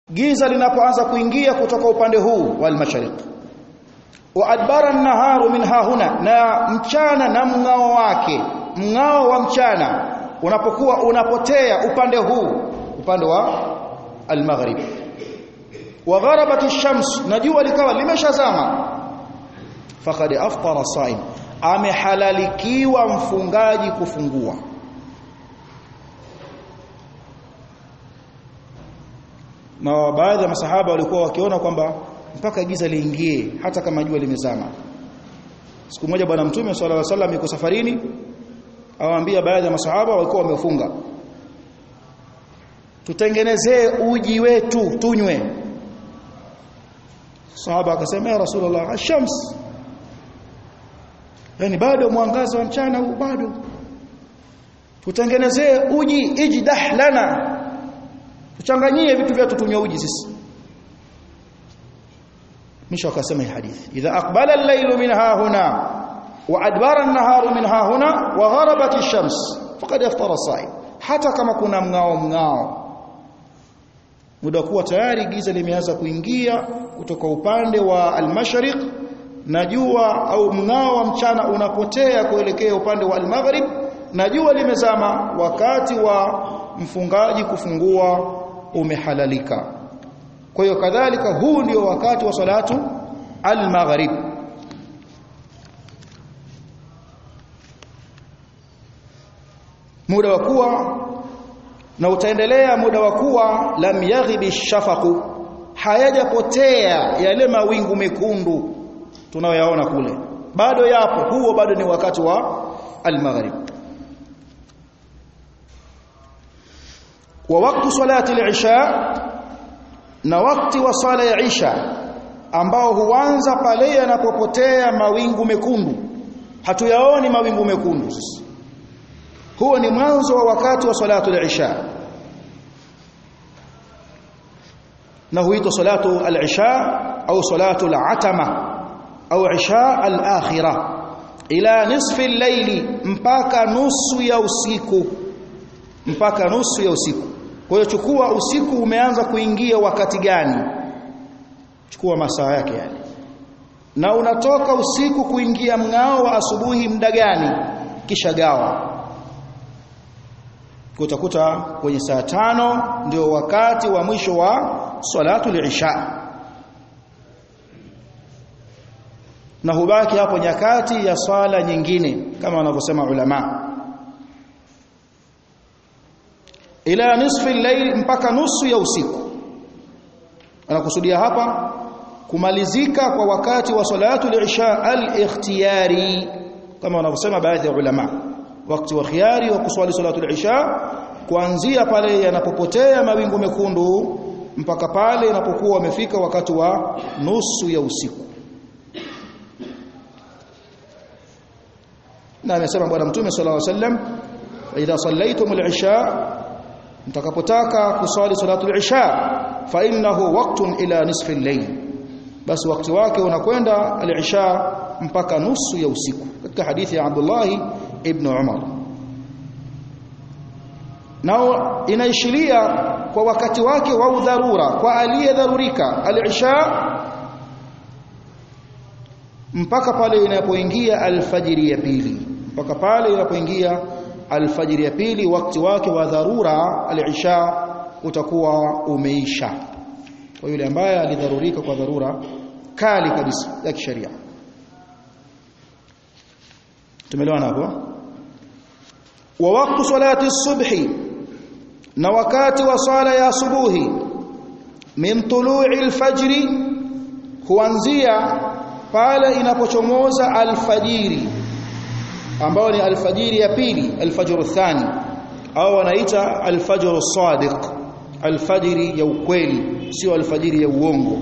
giza linapoanza kuingia kutoka upande huu wal mashariq wa adbara an-naharu min hahuna na mchana na mngao wake mngao wa mchana unapokuwa unapotea upande huu upande wa al-maghrib wa gharabat ash-shams na jua likawa limeshazama faqad aftara saim amehalalikiwa mfungaji kufungua na baadhi ya masahaba walikuwa wakiona kwamba mpaka giza liingie hata kama jua limezama siku moja bwana mtume sallallahu alaihi wasallam yuko safarini awaambia baadhi ya masahaba walikuwa wamefunga tutengenezee uji wetu tunywe sahaba akasema ya rasulullah ashams yani bado mwangaza wa mchana huu bado tutengenezee uji ijdah lana tuchanganyie vitu vyetu tunywe uji sisi mwisho akasema hii hadithi idha aqbala al-laylu min hahuna wa adbara an-naharu min hahuna wa gharabat ash-shams faqad aftara as-sa'im hata kama kuna mngao mngao muda kuwa tayari giza limeanza kuingia kutoka upande wa al-mashriq na jua au mngao wa mchana unapotea kuelekea upande wa al-maghrib na jua limezama wakati wa mfungaji kufungua umehalalika kwa hiyo kadhalika huu ndio wakati wa salatu al-maghrib muda wa kuwa na utaendelea muda wa kuwa lam yaghibi shafaqu hayajapotea yale mawingu mekundu tunayoyaona kule bado yapo huo bado ni wakati wa al-maghrib wa wakati salati al-isha na wakati wa sala ya isha ambao huanza pale yanapopotea mawingu mekundu hatuyaoni mawingu mekundu sisi huo ni mwanzo wa wakati wa salatu al-isha na huitwa salatu al-isha au salatu al-atama au isha al-akhirah ila nisfi al-layli mpaka nusu ya usiku mpaka nusu ya usiku kwa hiyo chukua usiku umeanza kuingia wakati gani chukua masaa yake yale na unatoka usiku kuingia mngao wa asubuhi muda gani kisha gawa utakuta kwenye saa tano ndio wakati wa mwisho wa salatu al-isha na hubaki hapo nyakati ya swala nyingine kama wanavyosema ulama ila nisfi al-layl mpaka nusu ya usiku anakusudia hapa kumalizika kwa wakati wa salatu al-isha al-ikhtiyari kama wanavyosema baadhi ya ulama wakati wa khiari wa kuswali salatu al-isha kuanzia pale yanapopotea mawingu mekundu mpaka pale inapokuwa wamefika wakati wa nusu ya usiku na amesema bwana mtume sallallahu alaihi wasallam idha sallaitum al-isha mtakapotaka kuswali salatu al-isha fa innahu waqtun ila nisfi al-layl basi wakati wake unakwenda al-isha mpaka nusu ya usiku katika hadithi ya Abdullah ibn Umar nao inaishiria kwa wakati wake wa udharura kwa aliyedharurika al-isha mpaka pale inapoingia alfajiri ya pili mpaka pale inapoingia alfajiri ya pili wakati wake wa dharura al-isha utakuwa umeisha kwa yule ambaye alidharurika kwa dharura kali kabisa ya kisheria tumeelewana hapo wa wakati salati subhi na wakati wa sala ya asubuhi min tulu'i alfajri huanzia pale inapochomoza alfajiri ambao ni alfajiri ya pili alfajr thani au wanaita alfajr sadiq alfajiri ya ukweli sio alfajiri ya uongo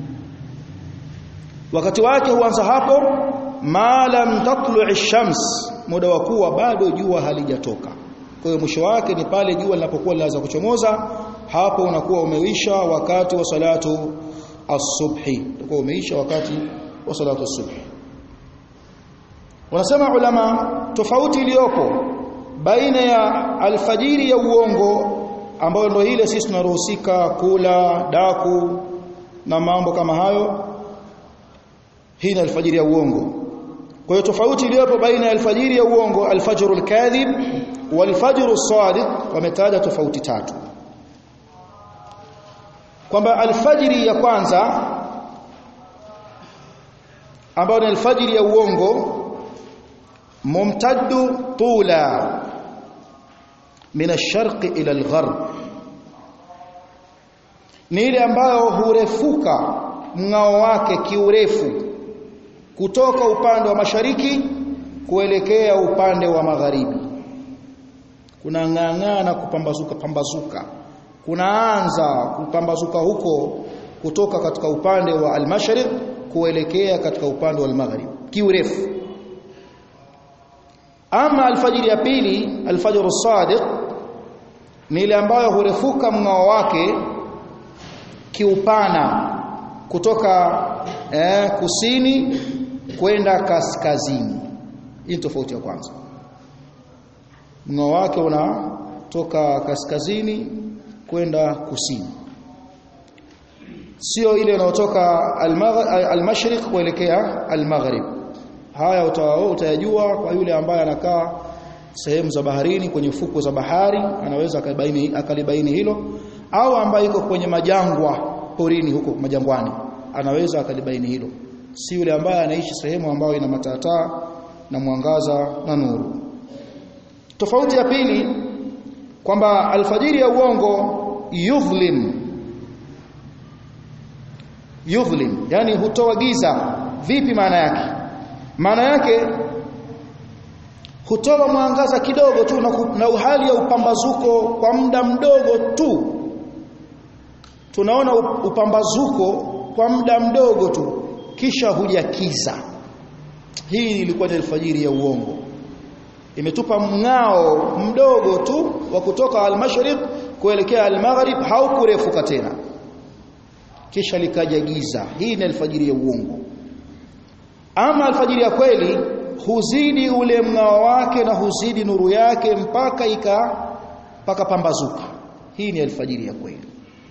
wakati wake huanza hapo ma lam tatlu'i shams muda wa kuwa bado jua halijatoka kwa hiyo mwisho wake ni pale jua linapokuwa linaanza kuchomoza hapo unakuwa umeisha wakati wa salatu as-subhi utakuwa umeisha wakati wa salatu as-subhi wanasema ulama tofauti iliyopo baina ya alfajiri ya uongo ambayo ndio ile sisi tunaruhusika kula daku na mambo kama hayo hii ni alfajiri ya uongo kwa hiyo tofauti iliyopo baina ya alfajiri ya uongo alfajru alkadhib walfajru sadiq wametaja tofauti tatu kwamba alfajiri ya kwanza ambayo ni alfajiri ya uongo mumtaddu tula min ash-sharq ila al-gharb ni ile ambayo hurefuka mngao wake kiurefu kutoka upande wa mashariki kuelekea upande wa magharibi kuna ng'ang'aa na kupambazuka pambazuka kunaanza kupambazuka huko kutoka katika upande wa al-mashriq kuelekea katika upande wa al-maghrib kiurefu ama alfajiri ya pili alfajr as-sadiq ni ile ambayo hurefuka mngao wake kiupana kutoka eh, kusini kwenda kaskazini hii tofauti ya kwanza mngao wake unatoka kaskazini kwenda kusini sio ile inayotoka al-mashriq kuelekea al-maghrib haya utayajua kwa yule ambaye anakaa sehemu za baharini kwenye fuko za bahari anaweza akalibaini akalibaini hilo au ambaye yuko kwenye majangwa porini huko majangwani anaweza akalibaini hilo si yule ambaye anaishi sehemu ambayo ina matataa na mwangaza na nuru tofauti ya pili kwamba alfajiri ya uongo yudhlim yudhlim yani hutoa giza vipi maana yake maana yake hutoa mwangaza kidogo tu na, na hali ya upambazuko kwa muda mdogo tu tunaona upambazuko kwa muda mdogo tu kisha hujakiza hii ilikuwa ni alfajiri ya uongo imetupa mng'ao mdogo tu wa kutoka al-mashriq kuelekea al-maghrib haukurefuka tena kisha likaja giza hii ni alfajiri ya uongo ama alfajiri ya kweli huzidi ule mng'ao wake na huzidi nuru yake mpaka ika mpaka pambazuka hii ni alfajiri ya kweli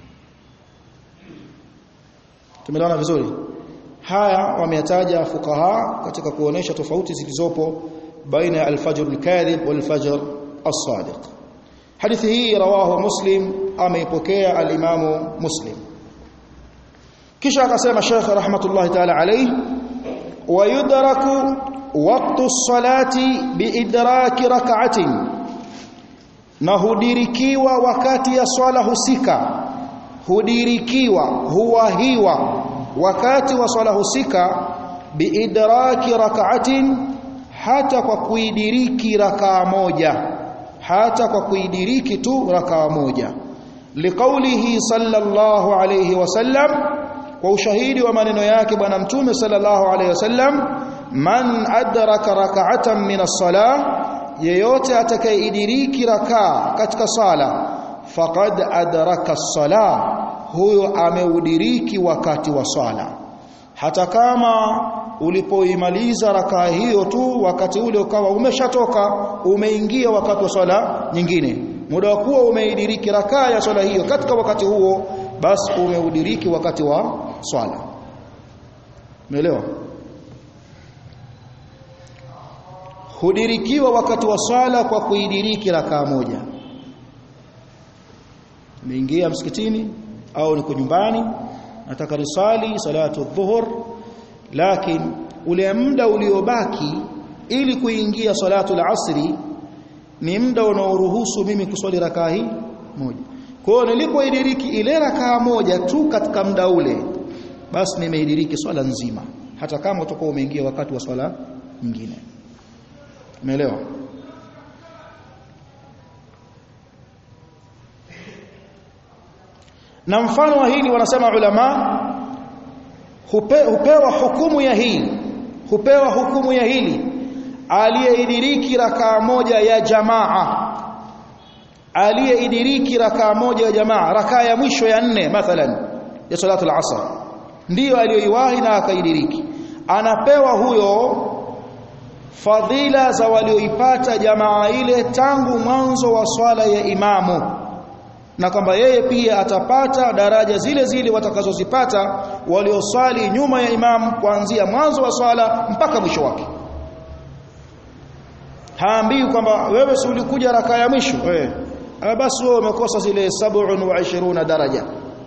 tumeelewana vizuri haya wameyataja fukaha katika kuonesha tofauti zilizopo baina ya alfajr alkadhib walfajr as-sadiq hadithi hii rawahu muslim ameipokea alimamu muslim kisha akasema Sheikh rahmatullahi ta'ala alayhi ويدرك وقت الصلاة بإدراك ركعة na hudirikiwa wakati ya swala husika hudirikiwa huwahiwa wakati wa swala husika biidraki rak'atin hata kwa kuidiriki rakaa moja hata kwa kuidiriki tu rakaa moja liqaulihi sallallahu alayhi wasallam kwa ushahidi wa maneno yake bwana mtume sallallahu alayhi wasallam man adraka rak'atan min as-salah yeyote atakayeidiriki rakaa katika sala faqad adraka as-salah huyo ameudiriki wakati wa swala hata kama ulipoimaliza rakaa hiyo tu wakati ule ukawa umeshatoka umeingia wakati wa swala nyingine muda wa kuwa umeidiriki rakaa ya swala hiyo katika wakati huo basi umeudiriki wakati wa swala umeelewa hudirikiwa wakati wa swala kwa kuidiriki rakaa moja umeingia msikitini au niko nyumbani nataka risali salatu dhuhur lakini ule muda uliobaki ili kuingia salatu al-asri ni muda unaoruhusu mimi kuswali rakaa hii moja kwa hiyo nilipoidiriki ile rakaa moja tu katika muda ule basi nimeidiriki swala nzima hata kama utakuwa umeingia wakati wa swala nyingine umeelewa na mfano wa hili wanasema ulama hupe, hupewa hukumu ya hili hupewa hukumu ya hili aliyeidiriki rakaa moja ya jamaa aliyeidiriki rakaa moja ya jamaa rakaa ya mwisho ya nne mathalan ya salatu al-asr ndiyo aliyoiwahi na akaidiriki anapewa huyo fadhila za walioipata jamaa ile tangu mwanzo wa swala ya imamu na kwamba yeye pia atapata daraja zile zile watakazozipata walioswali nyuma ya imamu kuanzia mwanzo wa swala mpaka mwisho wake haambii kwamba wewe si ulikuja raka ya mwisho wewe basi wewe umekosa zile 27 daraja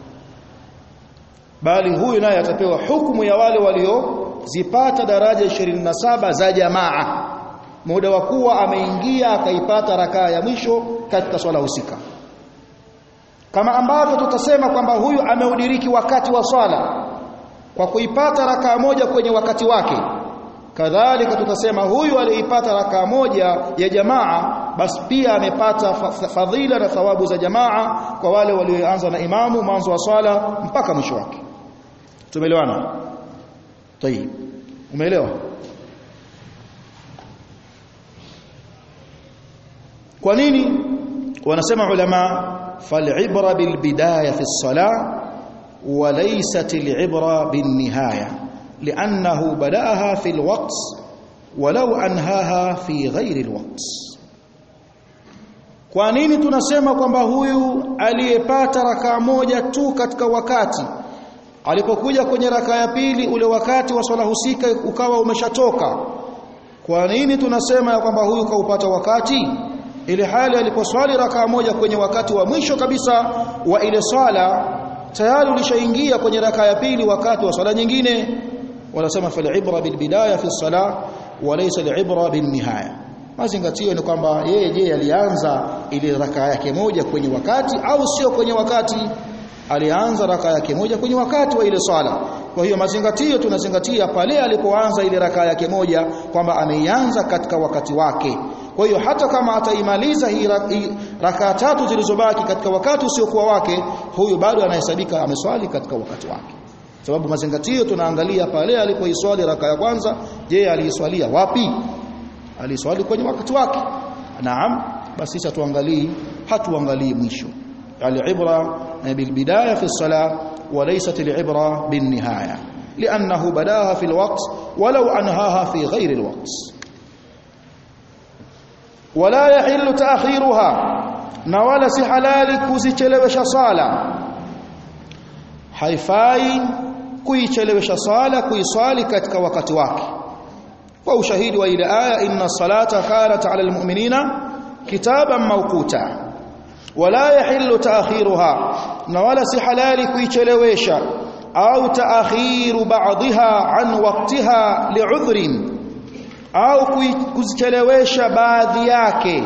bali huyu naye atapewa hukumu ya wale waliozipata daraja 27 za jamaa muda wa kuwa ameingia akaipata rakaa ya mwisho katika swala husika kama ambavyo tutasema kwamba huyu ameudiriki wakati wa swala kwa kuipata rakaa moja kwenye wakati wake kadhalika tutasema huyu aliyeipata rakaa moja ya jamaa basi pia amepata fadhila na thawabu za jamaa kwa wale walioanza na imamu mwanzo wa swala mpaka mwisho wake tumeelewana tayib umeelewa kwa nini wanasema ulama falibra bilbidaya fi salah وليست العبرة بالنهاية لأنه بدأها في الوقت ولو أنهاها في غير الوقت kwa nini tunasema kwamba huyu aliyepata rakaa moja tu katika wakati alipokuja kwenye rakaa ya pili ule wakati wa swala husika ukawa umeshatoka kwa nini tunasema ya kwamba huyu kaupata wakati ile hali aliposwali rakaa moja kwenye wakati wa mwisho kabisa wa ile swala tayari ulishaingia kwenye rakaa ya pili wakati wa swala nyingine wanasema fal ibra bil bidaya fi salah wa laysa al ibra bin nihaya mazingatio ni kwamba yeye je alianza ile rakaa yake moja kwenye wakati au sio kwenye wakati alianza rakaa yake moja kwenye wakati wa ile swala kwa hiyo mazingatio tunazingatia pale alipoanza ile rakaa yake moja kwamba ameianza katika wakati wake kwa hiyo hata kama ataimaliza hii rakaa tatu zilizobaki katika wakati usiokuwa wake huyu bado anahesabika ameswali katika wakati wake sababu mazingatio tunaangalia pale alipoiswali raka ya kwanza je aliiswalia wapi aliswali kwenye wakati wake naam basi sasa tuangalie hatuangalii mwisho al-ibra bil bidaya fi as-salah wa laysat al-ibra bin nihaya لانه بداها في الوقت ولو انهاها في غير الوقت ولا يحل تاخيرها na wala si halali kuzichelewesha sala haifai kuichelewesha sala kuiswali katika wakati wake kwa ushahidi wa ile aya inna salata kanat ala almu'minina kitaban mawquta wala yahillu ta'khiruha na wala si halali kuichelewesha au ta'khiru ba'dha an waqtiha li'udhrin au kuzichelewesha baadhi yake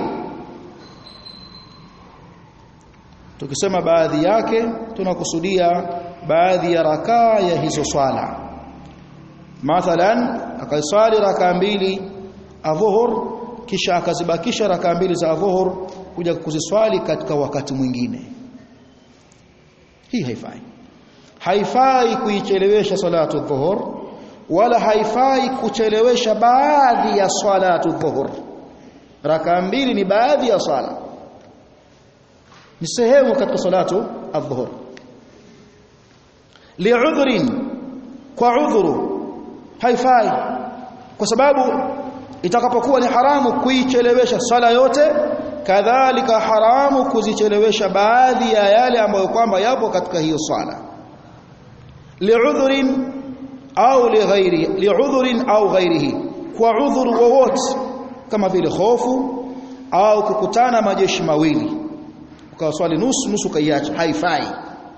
tukisema baadhi yake tunakusudia baadhi ya rakaa ya hizo swala mathalan akaiswali rakaa mbili adhuhur kisha akazibakisha rakaa mbili za adhuhur kuja kuziswali katika wakati mwingine hii haifai haifai kuichelewesha salatu dhuhur wala haifai kuchelewesha baadhi ya salatu dhuhur rakaa mbili ni baadhi ya swala ni sehemu katika salatu adhuhur li'udhrin kwa udhuru haifai kwa sababu itakapokuwa ni haramu kuichelewesha swala yote kadhalika haramu kuzichelewesha baadhi ya yale ambayo kwamba yapo katika hiyo swala li'udhrin au lighairi li'udhrin au ghairihi kwa udhuru wowote kama vile hofu au kukutana majeshi mawili ukawaswali nusu nusu kaiacha haifai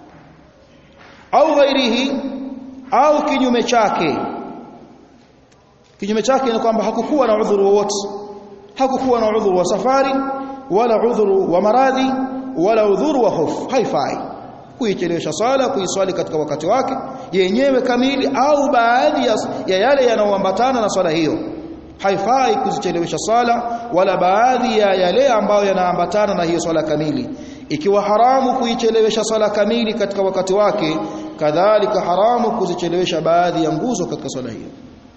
au ghairihi au kinyume chake kinyume chake ni kwamba hakukuwa na udhuru wowote hakukuwa na udhuru wa safari wala udhuru wa maradhi wala udhuru wa hofu haifai kuichelewesha sala kuiswali katika wakati wake yenyewe kamili au baadhi ya, ya yale yanayoambatana na swala hiyo haifai kuzichelewesha sala wala baadhi ya yale ambayo yanaambatana na hiyo swala kamili ikiwa haramu kuichelewesha sala kamili katika wakati wake kadhalika haramu kuzichelewesha baadhi ya nguzo katika swala hiyo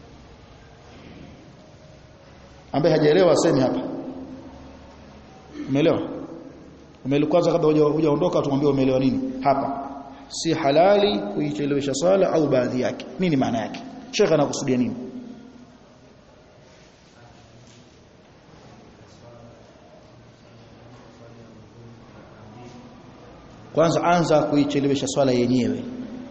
ambaye hajaelewa aseme hapa umeelewa umelikwaza kabla hujaondoka tumwambie umeelewa nini hapa si halali kuichelewesha sala au baadhi yake nini maana yake shekha anakusudia nini kwanza anza kuichelewesha swala yenyewe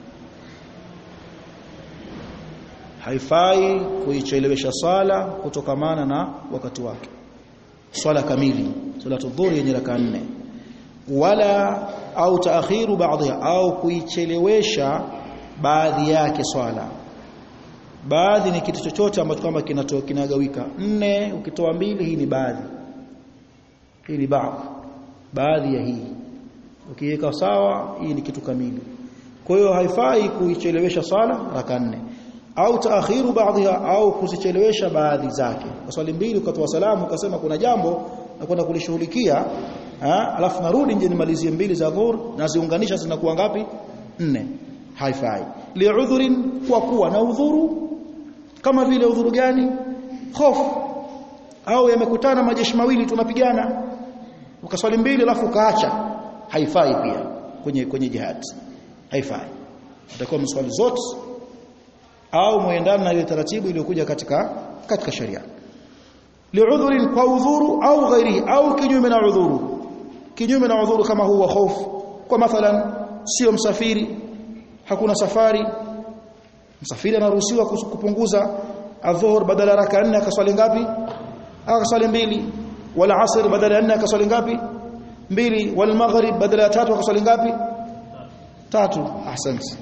haifai kuichelewesha swala kutokamana na wakati wake swala kamili salatu dhuhuri yenye raka nne wala au taakhiru baadhiha au kuichelewesha baadhi yake swala baadhi ni kitu chochote ambacho kwamba kinatoa kinagawika nne ukitoa mbili hii ni baadhi hii ni baadhi baadhi ya hii ukiweka sawa hii ni kitu kamili kwa hiyo haifai kuichelewesha swala raka nne au taakhiru baadhiha au kuzichelewesha baadhi zake kwa swali mbili ukatoa salamu ukasema kuna jambo na kwenda kulishughulikia alafu narudi nje nimalizie mbili za dhuhur na ziunganisha zinakuwa ngapi nne haifai li'udhurin kwa kuwa na udhuru kama vile udhuru gani hofu au yamekutana majeshi mawili tunapigana ukaswali mbili alafu ukaacha haifai pia kwenye kwenye jihad haifai utakuwa mswali zote au muendana na ile taratibu iliyokuja katika katika sharia li'udhurin kwa udhuru au ghairi au kinyume na udhuru kinyume na udhuru kama huwa hofu kwa mathalan sio msafiri hakuna safari msafiri anaruhusiwa kupunguza adhuhur badala raka 4 akaswali ngapi akaswali mbili wala asr badala ya 4 akaswali ngapi mbili wal maghrib badala ya tatu akaswali ngapi tatu ahsanti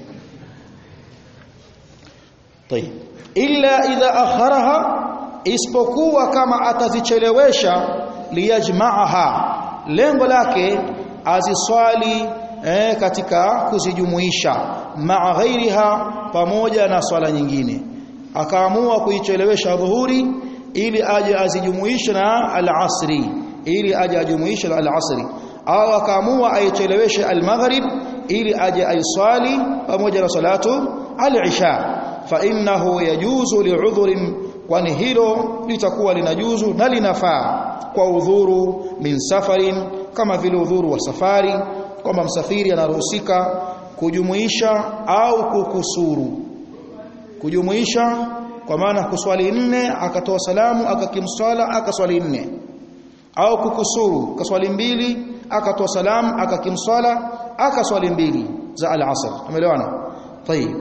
طيب illa idha akharaha isipokuwa kama atazichelewesha liyajma'aha lengo lake aziswali eh, katika kuzijumuisha maa ghairiha pamoja na swala nyingine akaamua kuichelewesha dhuhuri ili aje azijumuishe na al-asri ili aje ajumuishe na al-asri au akaamua aicheleweshe al-maghrib ili aje aiswali pamoja na salatu al-isha fa innahu yajuzu li'udhrin kwani hilo litakuwa linajuzu na linafaa kwa udhuru min safarin kama vile udhuru wa safari kwamba msafiri anaruhusika kujumuisha au kukusuru kujumuisha kwa maana kuswali nne akatoa salamu akakimswala akaswali nne au kukusuru kaswali mbili akatoa salamu akakimswala akaswali mbili za al-asr umeelewana tayib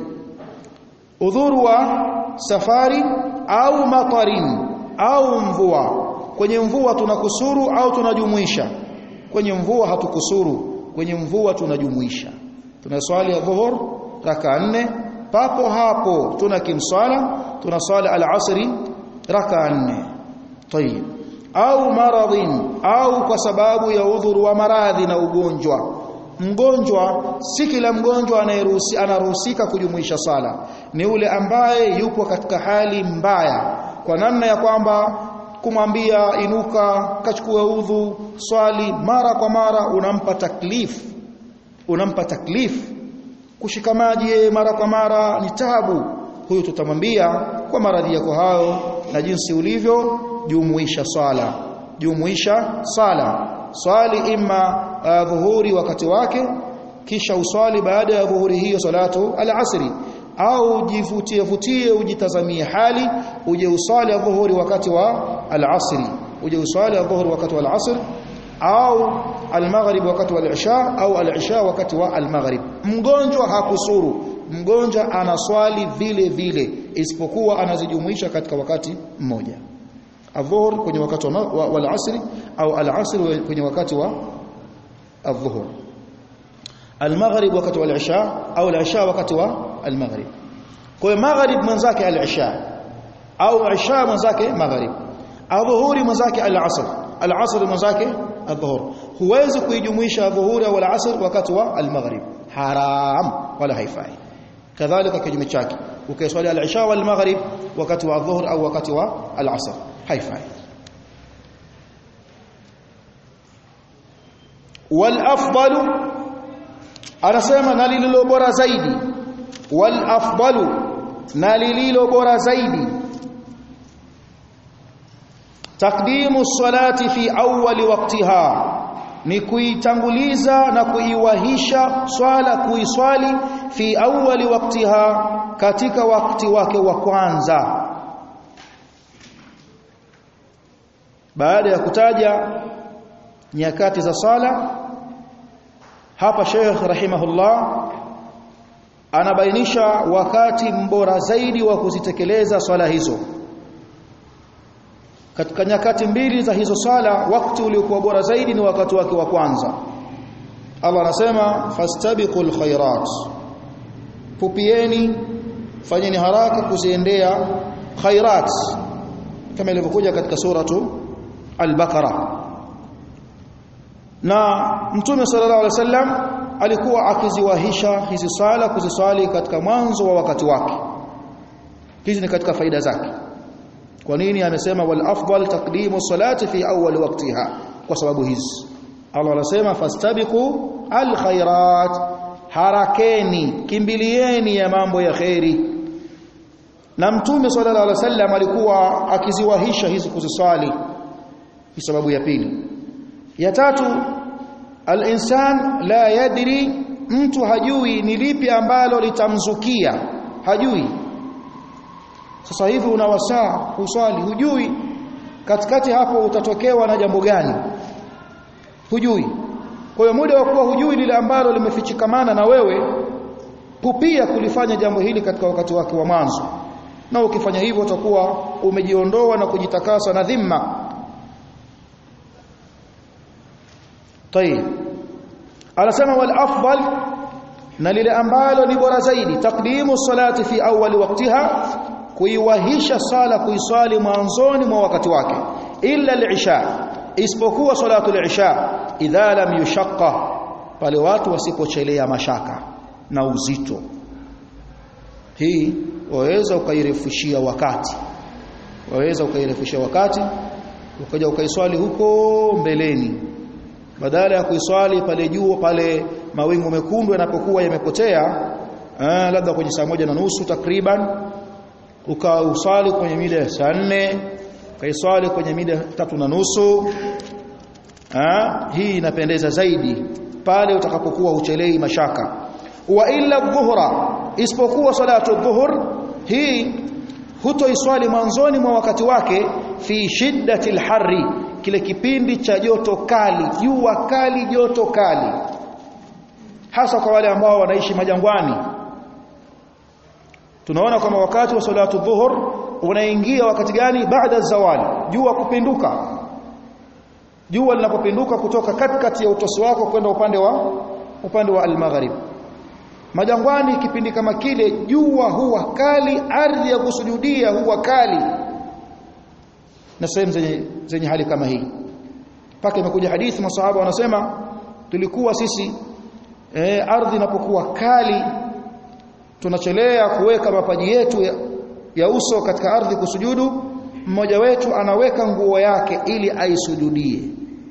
udhuru wa safari au matarin au mvua kwenye mvua tunakusuru au tunajumuisha kwenye mvua hatukusuru kwenye mvua tunajumuisha tunaswali ya dhuhur raka nne papo hapo tuna kimswala tunaswali al-asri raka nne tayib au maradhin au kwa sababu ya udhuru wa maradhi na ugonjwa mgonjwa si kila mgonjwa anayeruhusi anaruhusika kujumuisha sala ni ule ambaye yupo katika hali mbaya kwa namna ya kwamba kumwambia inuka kachukue udhu swali mara kwa mara unampa taklif unampa taklif kushika maji mara kwa mara ni tabu huyu tutamwambia kwa maradhi yako hayo na jinsi ulivyo jumuisha swala jumuisha sala swali imma uh, dhuhuri wakati wake kisha uswali baada ya dhuhuri hiyo salatu al-asri au jivutie vutie ujitazamie hali uje uswali dhuhuri wakati wa al-asri uje uswali dhuhuri wakati wa al-asr au al-maghrib wakati wa al-isha au al-isha wakati wa al-maghrib mgonjwa hakusuru mgonjwa anaswali vile vile isipokuwa anazijumuisha katika wakati mmoja adhuhur kwenye wakati wa, wa, wa al-asri au al-asr kwenye wakati wa adhuhur al-maghrib wakati wa al-isha au al-isha wakati wa al-maghrib kwa hiyo maghrib mwenzake al-isha au isha mwenzake maghrib adhuhuri mwenzake al-asr al-asr mwenzake adhuhur huwezi kuijumuisha adhuhuri au al-asr wakati wa al-maghrib haram wala haifai kadhalika kinyume chake ukiswali al-isha wal maghrib wakati wa adhuhur au wakati wa al-asr haifai wal afdalu anasema na lililo bora zaidi wal afdalu na lililo bora zaidi takdimu salati fi awwali waqtiha ni kuitanguliza na kuiwahisha swala kuiswali fi awwali waqtiha katika wakati wake wa kwanza baada ya kutaja nyakati za sala hapa Sheikh rahimahullah anabainisha wakati mbora zaidi wa kuzitekeleza swala hizo katika nyakati mbili za hizo swala wakati uliokuwa bora zaidi ni wakati wake wa kwanza Allah anasema fastabiqul khairat pupieni fanyeni haraka kuziendea khairat kama ilivyokuja katika suratu al-Baqara na mtume sallallahu alaihi wasallam alikuwa akiziwahisha hizi swala kuziswali katika mwanzo wa wakati wake hizi ni katika faida zake kwa nini amesema wal afdal taqdimu salati fi awwal waqtiha kwa sababu hizi Allah anasema fastabiqu al khairat harakeni kimbilieni ya mambo ya khairi na mtume sallallahu alaihi wasallam alikuwa akiziwahisha hizi kuziswali kwa sababu ya pili ya tatu al-insan la yadri mtu hajui ni lipi ambalo litamzukia hajui sasa hivi una wasaa kuswali hujui katikati hapo utatokewa na jambo gani hujui kwa hiyo muda wa kuwa hujui lile ambalo limefichikamana na wewe pupia kulifanya jambo hili katika wakati wake wa mwanzo na ukifanya hivyo utakuwa umejiondoa na kujitakasa na dhima طيب anasema wal afdal na lile ambalo ni bora zaidi taqdimu salati fi awwal waqtiha kuiwahisha sala kuiswali mwanzoni mwa wakati wake illa al-isha isipokuwa salatu al-isha idha lam yushaqqa pale watu wasipochelea mashaka na uzito hii waweza ukairefushia wakati waweza ukairefushia wakati ukaja ukaiswali huko mbeleni badala ya kuiswali pale juu pale mawingu mekundu yanapokuwa yamepotea eh, labda kwenye saa moja na nusu takriban ukauswali kwenye mida ya saa nne ukaiswali kwenye mida tatu na nusu eh, hii inapendeza zaidi pale utakapokuwa uchelei mashaka wa illa dhuhra isipokuwa salatu dhuhur hii hutoiswali mwanzoni mwa wakati wake fi shiddati alharri kile kipindi cha joto kali jua kali joto kali hasa kwa wale ambao wanaishi majangwani tunaona kama wakati wa salatu dhuhur unaingia wakati gani baada zawali jua kupinduka jua linapopinduka kutoka katikati ya utosi wako kwenda upande wa upande wa al-maghrib majangwani kipindi kama kile jua huwa kali ardhi ya kusujudia huwa kali na sehemu zenye, zenye hali kama hii mpaka imekuja hadithi masahaba wanasema tulikuwa sisi e, ardhi inapokuwa kali tunachelea kuweka mapaji yetu ya, ya uso katika ardhi kusujudu mmoja wetu anaweka nguo yake ili aisujudie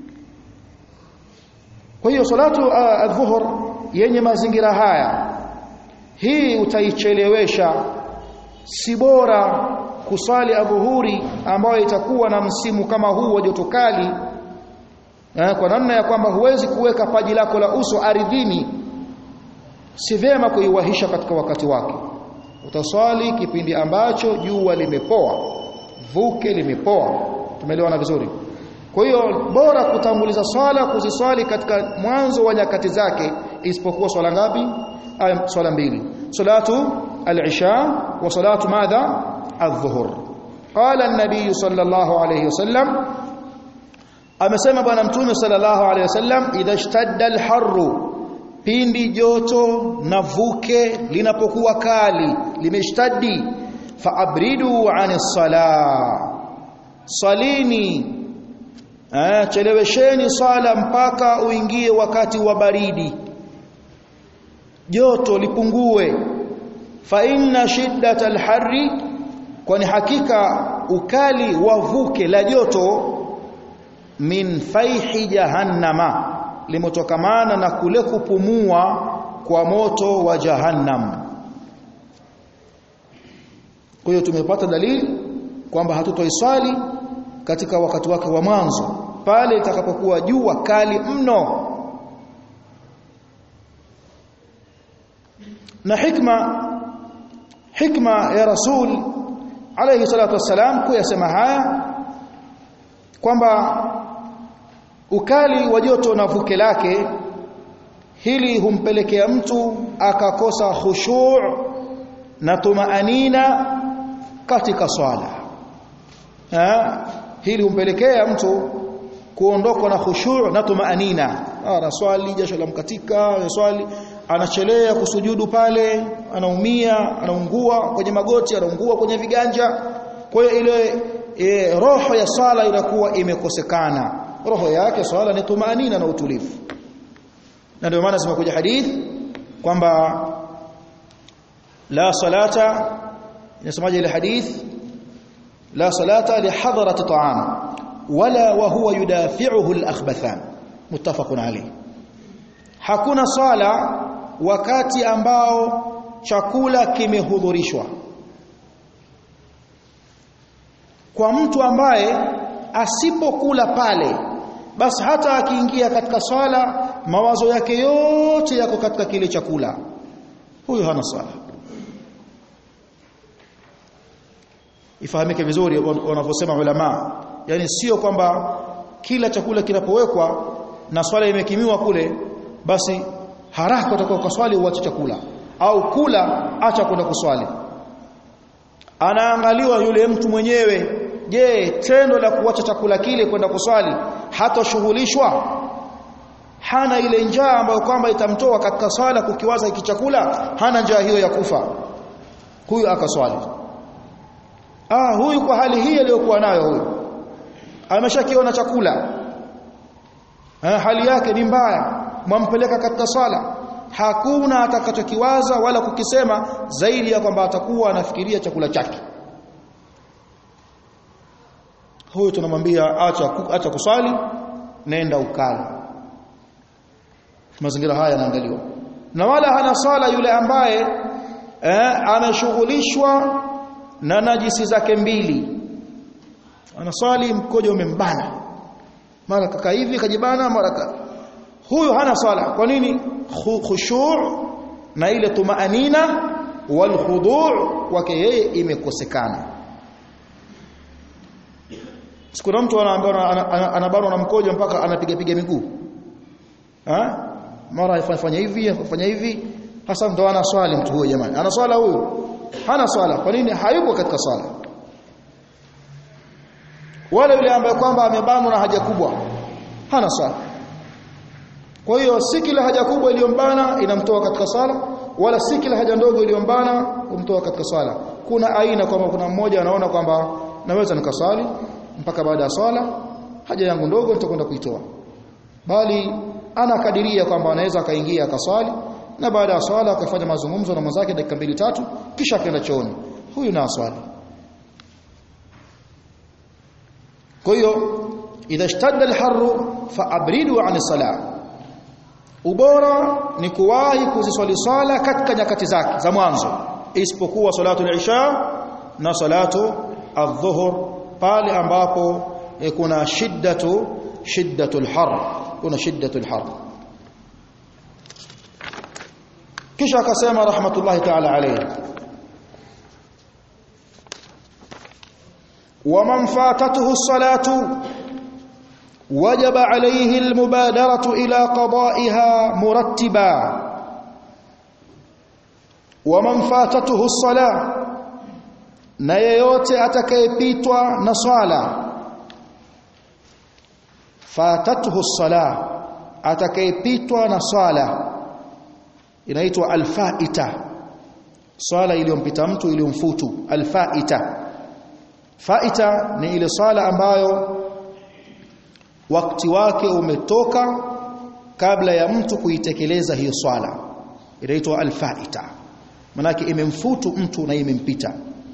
kwa hiyo salatu adh-dhuhr yenye mazingira haya hii utaichelewesha si bora kusali adhuhuri ambayo itakuwa na msimu kama huu wa joto kali eh, kwa namna ya kwamba huwezi kuweka paji lako la uso ardhini si vyema kuiwahisha katika wakati wake utaswali kipindi ambacho jua limepoa vuke limepoa tumeelewana vizuri kwa hiyo bora kutanguliza swala kuziswali katika mwanzo wa nyakati zake isipokuwa swala ngapi swala mbili salatu al-isha wa salatu madha الظهر قال النبي صلى الله عليه وسلم amesema bwana mtume sallallahu alaihi wasallam idha ishtadda alharru pindi joto na vuke linapokuwa kali limeshtadi faabridu anis sala salini eh chelewesheni sala mpaka uingie wakati wa baridi joto lipungue fa inna shiddatal harri kwani hakika ukali wa vuke la joto min faihi jahannama limetokamana na kule kupumua kwa moto wa jahannam kwa hiyo tumepata dalili kwamba hatutoiswali katika wakati wake wa mwanzo pale itakapokuwa jua kali mno na hikma hikma ya rasul alayhi salatu wassalam kuyasema haya kwamba ukali wa joto na vuke lake hili humpelekea mtu akakosa khushu' na tumaanina katika swala ha? hili humpelekea mtu kuondokwa na khushu' na tumaanina ana swali jasho la mkatika swali anachelea kusujudu pale anaumia anaungua kwenye magoti anaungua kwenye viganja kwa hiyo ile e, roho ya swala inakuwa imekosekana roho yake swala ni tumaanina na utulivu na ndio maana zimekuja hadithi kwamba la salata inasemaje ile hadith la salata li hadrati ta'am wala wa huwa yudafi'uhu al-akhbathan muttafaqun alayh hakuna sala wakati ambao chakula kimehudhurishwa kwa mtu ambaye asipokula pale basi hata akiingia katika swala mawazo yake yote yako katika kile chakula huyo hana swala ifahamike vizuri wanavyosema ulama yani sio kwamba kila chakula kinapowekwa na swala imekimiwa kule basi haraka utakuwa kwa swali uache chakula au kula acha kwenda kuswali anaangaliwa yule mtu mwenyewe je tendo la kuacha chakula kile kwenda kuswali hatoshughulishwa hana ile njaa ambayo kwamba itamtoa katika swala kukiwaza hiki chakula hana njaa hiyo ya kufa huyu akaswali ah huyu kwa hali hii aliyokuwa nayo huyu ameshakiona chakula ah, hali yake ni mbaya mwampeleka katika swala hakuna atakachokiwaza wala kukisema zaidi ya kwamba atakuwa anafikiria chakula chake huyu tunamwambia acha acha kuswali nenda ukala mazingira haya yanaangaliwa na wala hana sala yule ambaye eh, anashughulishwa na najisi zake mbili anaswali mkojo umembana mara kaka hivi kajibana mara ka huyu hana sala kwa nini khushu' na ile tumaanina wal khudu' kwake yeye imekosekana sikuna mtu anabanwa na mkojo mpaka anapiga piga miguu ha mara afanya hivi afanya hivi hasa ndo ana swali mtu huyo jamani ana swala huyu hana swala kwa nini hayupo katika swala wala yule ambaye kwamba amebanwa na haja kubwa hana swala kwa hiyo si kila haja kubwa iliyombana inamtoa katika swala wala si kila haja ndogo iliyombana kumtoa katika swala kuna aina kwamba kuna mmoja anaona kwamba naweza nikaswali mpaka baada ya swala haja yangu ndogo nitakwenda kuitoa bali anakadiria kwamba anaweza akaingia akaswali na baada ya swala akafanya mazungumzo na mwenzake dakika mbili tatu kisha akaenda chooni huyu na swali kwa hiyo idha ishtadda alharru faabridu an salah ubora ni kuwahi kuziswali swala katika nyakati zake za mwanzo isipokuwa salatu al-isha na salatu adh-dhuhr pale ambapo e, kuna shiddatu shiddatul har kuna shiddatul har kisha akasema rahmatullahi ta'ala alayhi ومن فاتته الصلاه وجب عليه المبادره الى قضائها مرتبا ومن فاتته الصلاه na yeyote atakayepitwa na swala fatatuhu sala atakayepitwa na swala inaitwa alfaita swala iliyompita mtu iliyomfutu alfaita faita ni ile swala ambayo wakati wake umetoka kabla ya mtu kuitekeleza hiyo swala inaitwa alfaita manake imemfutu mtu na imempita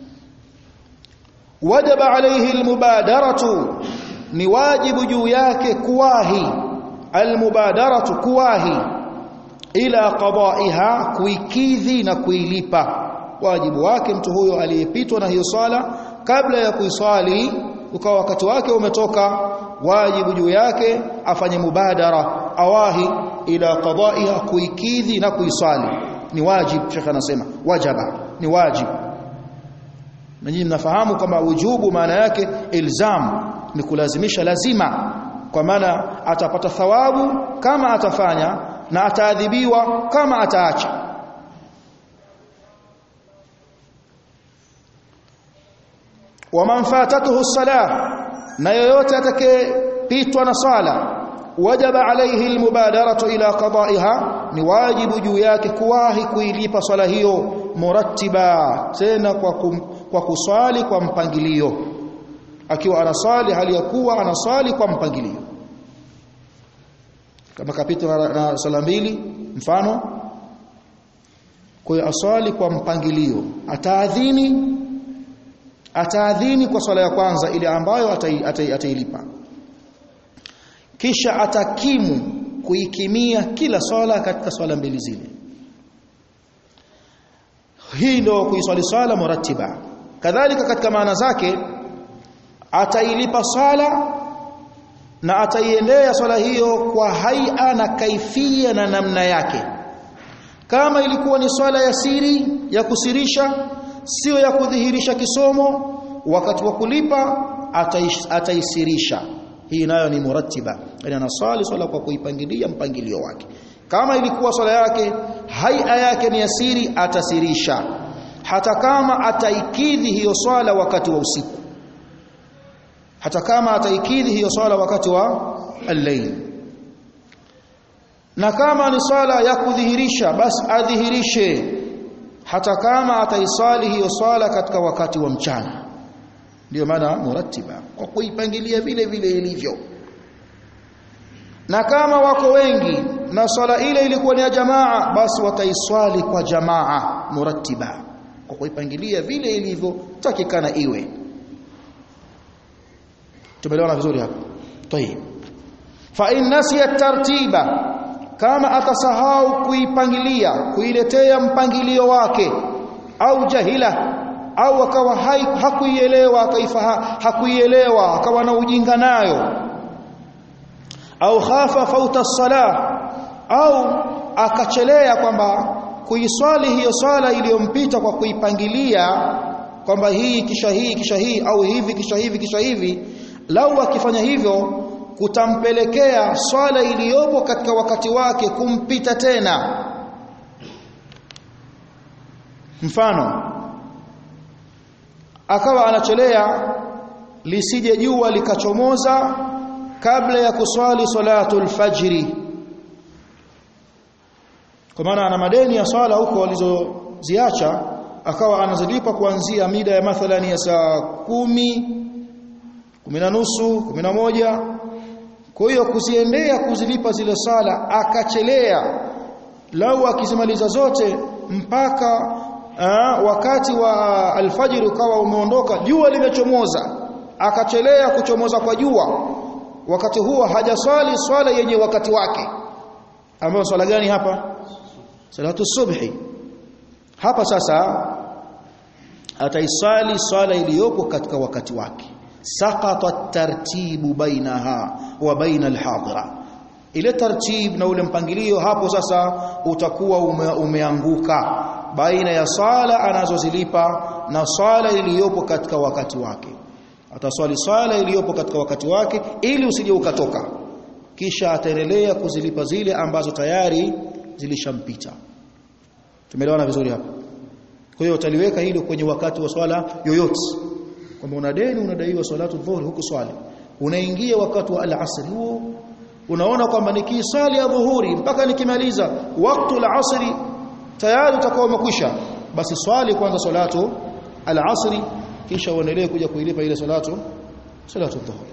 wajaba alayhi almubadaratu ni wajibu juu yake kuwahi almubadaratu kuwahi ila qada'iha kuikidhi na kuilipa wajibu wake mtu huyo aliyepitwa na hiyo swala kabla ya kuiswali ukawa wakati wake umetoka wajibu juu yake afanye mubadara awahi ila qada'iha kuikidhi na kuiswali ni wajibu shekha anasema wajaba ni wajibu na nyinyi mnafahamu kwamba wujubu maana yake ilzam ni kulazimisha lazima kwa maana atapata thawabu kama atafanya na ataadhibiwa kama ataacha waman fatatuhu salah na yoyote atakayepitwa na sala wajaba alayhi almubadaratu ila qada'iha ni wajibu juu yake kuwahi kuilipa swala hiyo murattiba tena kwa kum, kwa kuswali kwa mpangilio akiwa anaswali hali ya kuwa anaswali kwa mpangilio kama kapitwa na, na swala mbili mfano kwa hiyo aswali kwa mpangilio ataadhini ataadhini kwa swala ya kwanza ile ambayo atailipa atai, atai kisha atakimu kuikimia kila swala katika swala mbili zile hii ndio kuiswali swala murattiba kadhalika katika maana zake atailipa swala na ataiendea swala hiyo kwa haia na kaifia na namna yake kama ilikuwa ni swala ya siri ya kusirisha sio ya kudhihirisha kisomo wakati wa kulipa ataish, ataisirisha hii nayo ni murattiba yani anaswali swala kwa kuipangilia mpangilio wake kama ilikuwa swala yake haia yake ni asiri atasirisha hata kama ataikidhi hiyo swala wakati wa usiku hata kama ataikidhi hiyo swala wakati wa al-layl na kama ni swala ya kudhihirisha basi adhihirishe hata kama ataisali hiyo swala katika wakati wa mchana ndio maana murattiba kwa kuipangilia vile vile ilivyo na kama wako wengi na swala ile ilikuwa ni ya jamaa basi wataiswali kwa jamaa murattiba kwa kuipangilia vile ilivyo takikana iwe tumeelewana vizuri hapa tayib fa in nasiya tartiba kama atasahau kuipangilia kuiletea mpangilio wake au jahila au akawa hakuielewa akaifaha hakuielewa akawa na ujinga nayo au khafa fauta sala au akachelea kwamba kuiswali hiyo swala iliyompita kwa kuipangilia kwamba hii kisha hii kisha hii au hivi kisha hivi kisha hivi lau akifanya hivyo kutampelekea swala iliyopo katika wakati wake kumpita tena mfano akawa anachelea lisije jua likachomoza kabla ya kuswali salatul fajri kwa maana ana madeni ya swala huko walizoziacha akawa anazilipa kuanzia mida ya mathalani ya saa kumi kumi na nusu kumi na moja kwa hiyo kuziendea kuzilipa zile sala akachelea lau akizimaliza zote mpaka aa, wakati wa alfajiri ukawa umeondoka jua limechomoza akachelea kuchomoza kwa jua wakati huo hajaswali swala yenye wakati wake ambayo swala gani hapa salatu subhi hapa sasa ataisali swala iliyopo katika wakati wake saqata tartibu bainaha wa baina alhadira ile tartib na ule mpangilio hapo sasa utakuwa ume, umeanguka baina ya sala anazozilipa na swala iliyopo katika wakati wake ataswali swala iliyopo katika wakati wake ili usije ukatoka kisha ataendelea kuzilipa zile ambazo tayari zilishampita tumeelewana vizuri hapa kwa hiyo utaliweka hilo kwenye wakati wa swala yoyote kwamba una deni unadaiwa salatu dhuhuri huku swali unaingia wakati wa al-asr huo unaona kwamba nikisali ya dhuhuri mpaka nikimaliza wakati al-asr tayari utakuwa umekwisha basi swali kwanza salatu al-asr kisha uendelee kuja kuilipa ile salatu salatu dhuhuri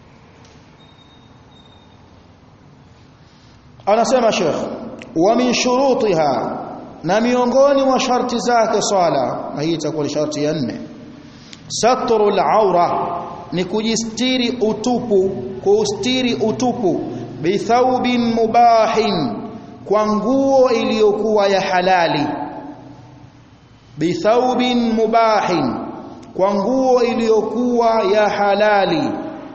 anasema Sheikh wa min shurutiha na miongoni mwa sharti zake swala na hii itakuwa ni sharti ya nne satru al-aura ni kujistiri utupu kustiri utupu bithaubin mubahin kwa nguo iliyokuwa ya halali bithaubin mubahin kwa nguo iliyokuwa ya halali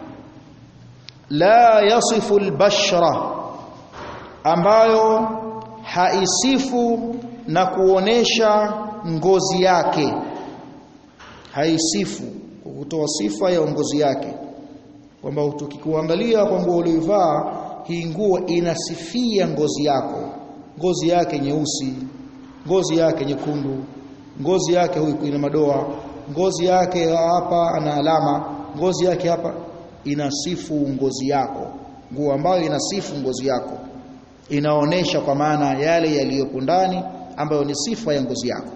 la yasifu albashra ambayo haisifu na kuonesha ngozi yake haisifu kwa kutoa sifa ya ngozi yake kwamba tukikuangalia kwa nguo uliyovaa hii nguo inasifia ngozi yako ngozi yake nyeusi ngozi yake nyekundu ngozi yake huyu ina madoa ngozi yake hapa ana alama ngozi yake hapa inasifu ngozi yako nguo ambayo inasifu ngozi yako inaonesha kwa maana yale yaliyopo ndani ambayo ni sifa ya ngozi yako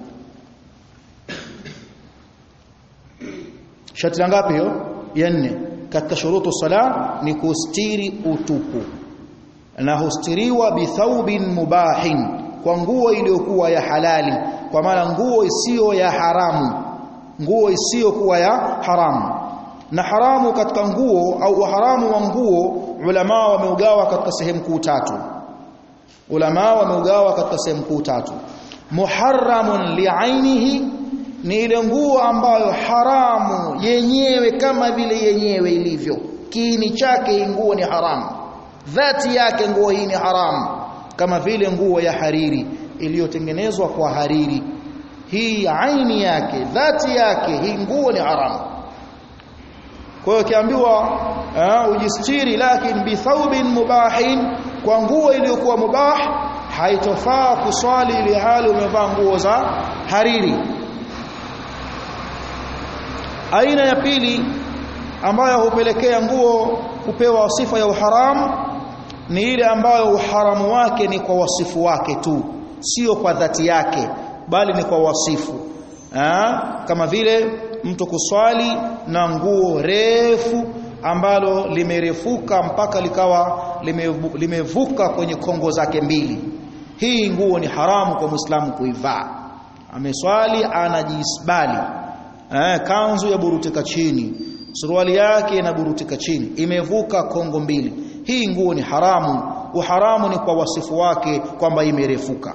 shati la ngapi hiyo ya nne katika shurutu sala ni kustiri utupu na hustiriwa bithaubin mubahin kwa nguo iliyokuwa ya halali kwa maana nguo isiyo ya haramu nguo isiyokuwa ya haramu na haramu katika nguo au haramu wa nguo ulama wameugawa katika sehemu kuu tatu ulama wameugawa katika sehemu kuu tatu muharramun li'ainihi ni ile nguo ambayo haramu yenyewe kama vile yenyewe ilivyo kiini chake nguo ni haramu dhati yake nguo hii ni haramu kama vile nguo ya hariri iliyotengenezwa kwa hariri hii aini yake dhati yake hii nguo ni haramu kwa hiyo kiambiwa ujistiri lakini bithaubin mubahin kwa nguo iliyokuwa mubah haitofaa kuswali ile hali umevaa nguo za hariri aina ya pili ambayo hupelekea nguo kupewa sifa ya uharamu ni ile ambayo uharamu wake ni kwa wasifu wake tu sio kwa dhati yake bali ni kwa wasifu ha? kama vile mtu kuswali na nguo refu ambalo limerefuka mpaka likawa limevuka lime kwenye kongo zake mbili hii nguo ni haramu kwa muislamu kuivaa ameswali anajisbali eh, kanzu ya burutika chini suruali yake inaburutika chini imevuka kongo mbili hii nguo ni haramu uharamu ni kwa wasifu wake kwamba imerefuka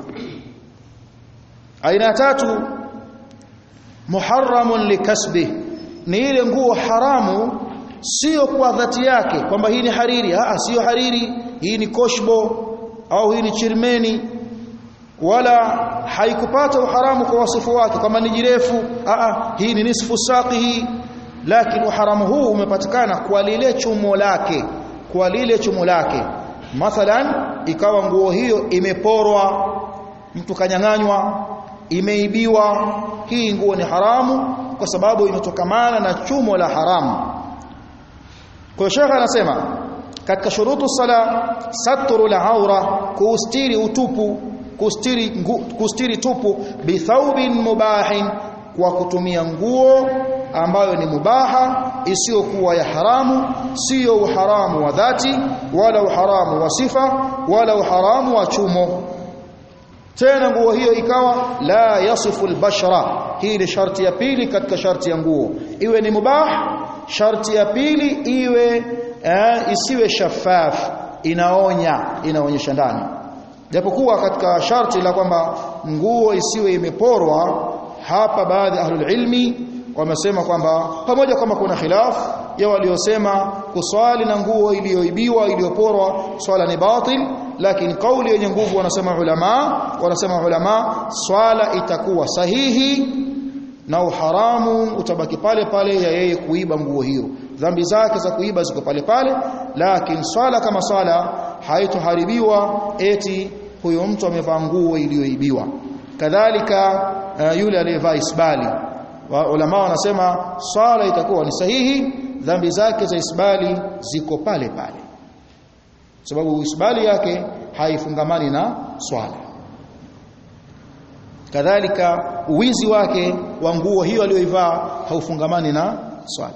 aina tatu muharramun likasbi ni ile nguo haramu sio kwa dhati yake kwamba hii ni hariri ah sio hariri hii ni koshbo au hii ni chirmeni wala haikupata uharamu kwa wasifu wake kama ni jirefu ah hii ni nisfu saqi hii lakini uharamu huu umepatikana kwa lile chumo lake kwa lile chumo lake mathalan ikawa nguo hiyo imeporwa mtu kanyang'anywa imeibiwa hii nguo ni haramu kwa sababu imetokamana na chumo la haramu kwa shekha anasema katika shurutu sala satru la aura kustiri utupu kustiri ngu, kustiri tupu bithaubin mubahin kwa kutumia nguo ambayo ni mubaha isiyokuwa ya haramu sio uharamu wa dhati wala uharamu wa sifa wala uharamu wa chumo tena nguo hiyo ikawa la yasifu albashara hii ni sharti ya pili katika sharti ya nguo iwe ni mubah sharti ya pili iwe eh, isiwe shafaf inaonya inaonyesha ndani japokuwa katika sharti la kwamba nguo isiwe imeporwa hapa baadhi ahlul ilmi wamesema kwamba pamoja kama kuna khilaf ya waliosema kuswali na nguo iliyoibiwa iliyoporwa swala ni batil lakini kauli yenye nguvu wanasema ulama wanasema ulama swala itakuwa sahihi na uharamu utabaki pale pale ya yeye kuiba nguo hiyo dhambi zake za kuiba ziko pale pale lakini swala kama swala haitoharibiwa eti huyo mtu amevaa nguo iliyoibiwa kadhalika uh, yule aliyevaa isbali wa ulama wanasema swala itakuwa ni sahihi dhambi zake za isbali ziko pale pale sababu isbali yake haifungamani na swala kadhalika uwizi wake wa nguo hiyo aliyoivaa haufungamani na swala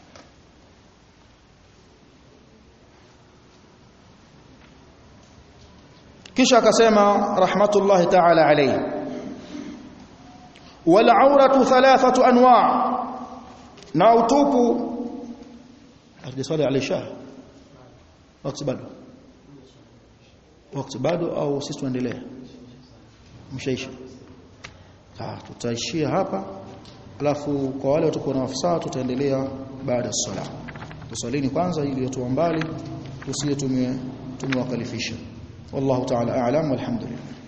kisha akasema rahmatullahi ta'ala alayhi wal auratu thalathatu anwa' na utupu hajiswali alisha wakati bado wakati bado au sisi tuendelee mshaisha ah tutaishia hapa alafu kwa wale watakuwa na wafasaa tutaendelea baada ya sala tusalini kwanza ili watu mbali tusiye tumewakalifisha wallahu ta'ala a'lam walhamdulillah